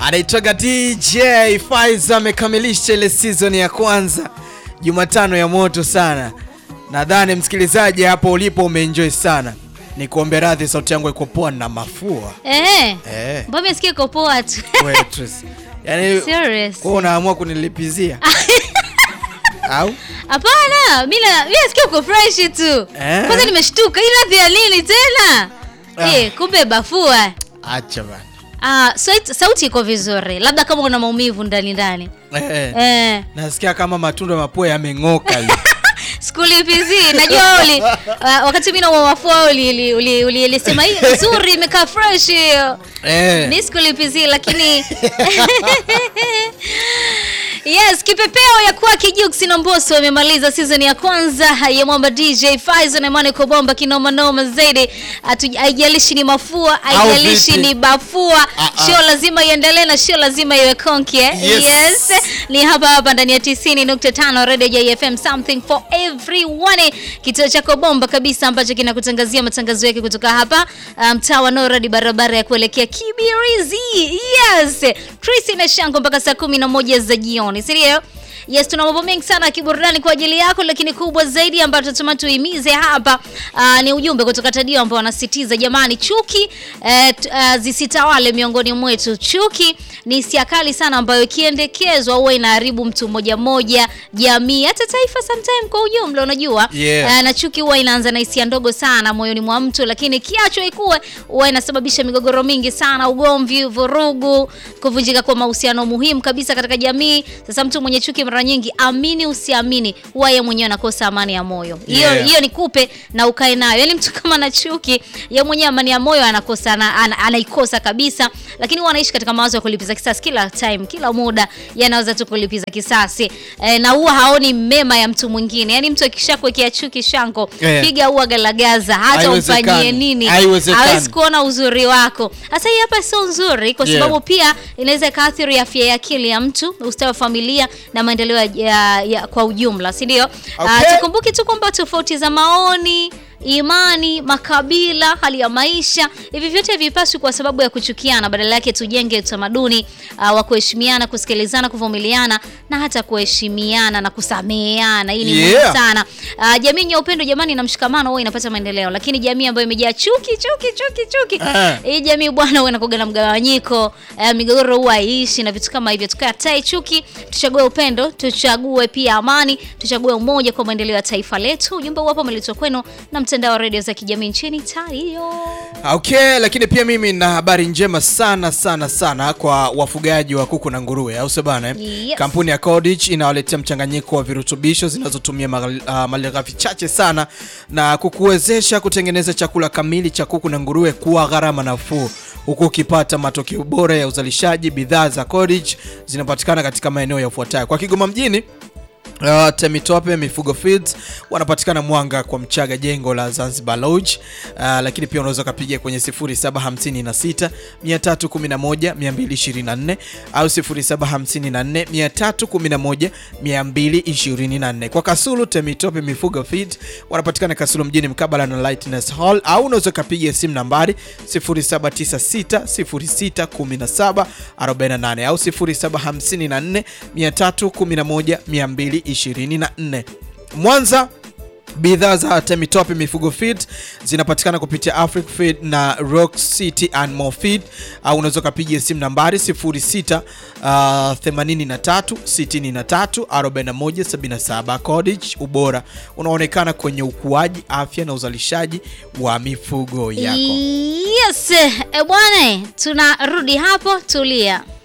anaitwaga DJ Faiza amekamilisha ile season ya kwanza Jumatano ya moto sana. Nadhani msikilizaji hapo ulipo umeenjoy sana. Ni kuombe radhi, sauti yangu iko poa na mafua. Eh. Eh. Mbona umesikia uko poa tu? Wewe Tracy. Yaani Serious. kwa unaamua kunilipizia. Au? Hapana, mimi na- mimi nasikia uko fresh tu. Eh. Kwanza nimeshtuka. Hii radhi ya nini tena? Ah. Eh, kumbe bafua. Acha bana. Ah, sauti, sauti iko vizuri. Labda kama una maumivu ndani ndani. Eh. Eh. Nasikia kama matunda ya mapua yameng'oka leo. Sikulipizi. Najua uli uh, wakati mimi na mafua uli uli uli, uli, ulisema hii nzuri imekaa fresh hiyo. Eh. Ni sikulipizi lakini Yes, kipepeo ya kuwa Kijux na Mbosso wamemaliza season ya kwanza ya mwamba DJ Faizo na Imani Kobomba kinoma noma zaidi. Hatu- Haijalishi ni mafua, haijalishi vipi? ni bafua, Ah, ah. show lazima iendelee na show lazima iwe konki. eh? Yes. Ni hapa hapa ndani ya 90.5 Radio JFM something for everyone. Kituo chako bomba kabisa ambacho kinakutangazia matangazo yake kutoka hapa uh, mtaa wa Noradi barabara ya kuelekea Kibirizi. Yes. Tracy na Shango mpaka saa 11 za jioni. Si ndio? Yes, tuna mambo mengi sana ya kiburudani kwa ajili yako, lakini kubwa zaidi ambayo tunatuma tuhimize hapa uh, ni ujumbe kutoka Tadio ambao wanasitiza jamani, chuki eh, t- uh, zisitawale miongoni mwetu. Chuki ni hisia kali sana ambayo ikiendekezwa huwa inaharibu mtu mmoja mmoja, jamii, hata taifa sometime kwa ujumla, unajua Yeah. Eh, na chuki huwa inaanza na hisia ndogo sana moyoni mwa mtu, lakini kiachwa ikuwe huwa inasababisha migogoro mingi sana, ugomvi, vurugu, kuvunjika kwa mahusiano muhimu kabisa katika jamii. Sasa mtu mwenye chuki mara nyingi, amini usiamini, huwa yeye mwenyewe anakosa amani ya moyo. Hiyo Yeah. hiyo nikupe na ukae nayo. Yaani mtu kama na chuki, yeye mwenyewe amani ya moyo anakosa na, ana, anaikosa kabisa, lakini huwa anaishi katika mawazo ya kulipiza kisasi kila time, kila muda yanaweza tu kulipiza kisasi e, na huwa haoni mema ya mtu mwingine. Yaani mtu akishakuwekea chuki shango, Yeah. piga ua galagaza, hata Haiwezekani. umfanyie nini, Haiwezekani. hawezi kuona uzuri wako. Sasa hii hapa sio nzuri, kwa Yeah. sababu pia inaweza ikaathiri afya ya akili ya mtu, ustawi wa familia na maendeleo ya, ya, ya, kwa ujumla, si ndio? Okay. Ah, tukumbuke tu kwamba tofauti za maoni imani, makabila, hali ya maisha, hivi vyote havipaswi kwa sababu ya kuchukiana. Badala yake tujenge utamaduni uh, wa kuheshimiana, kusikilizana, kuvumiliana na hata kuheshimiana na kusameheana. Hii ni muhimu Yeah. sana. Uh, jamii yenye upendo jamani na mshikamano huwa inapata maendeleo, lakini jamii ambayo imejaa chuki chuki chuki chuki, Eh. hii jamii bwana huwa inakuwa na mgawanyiko, uh, migogoro huwa haiishi na vitu kama hivyo. Tukatae chuki, tuchague upendo, tuchague pia amani, tuchague umoja kwa maendeleo ya taifa letu. Ujumbe huu hapa umeletwa kwenu na mtandao wa redio za kijamii nchini Tario. Okay, lakini pia mimi na habari njema sana sana sana kwa wafugaji wa kuku na nguruwe, au sio bana? eh? Yes. Kampuni ya Codich inawaletea mchanganyiko wa virutubisho zinazotumia maghal- ah, malighafi chache sana na kukuwezesha kutengeneza chakula kamili cha kuku na nguruwe kwa gharama nafuu, huku ukipata matokeo bora ya uzalishaji. Bidhaa za Codich zinapatikana katika maeneo yafuatayo: kwa Kigoma mjini Uh, Temitope Mifugo Feeds wanapatikana Mwanga kwa Mchaga, jengo la Zanzibar Lodge. Uh, lakini pia unaweza ukapiga kwenye 0756 311 224 au 0754 311 224. Kwa Kasulu Temitope Mifugo Feeds wanapatikana Kasulu mjini mkabala na Lightness Hall, au unaweza ukapiga simu nambari 0796 06 17 48 au 0754 311 224. Mwanza Bidhaa za Temitope Mifugo Feed zinapatikana kupitia Afric Feed na Rock City Animal Feed au unaweza ukapiga simu nambari 06 uh, 83 63 41 77. Codich, ubora unaonekana kwenye ukuaji, afya na uzalishaji wa mifugo yako. Yes, e bwana, tunarudi hapo, tulia.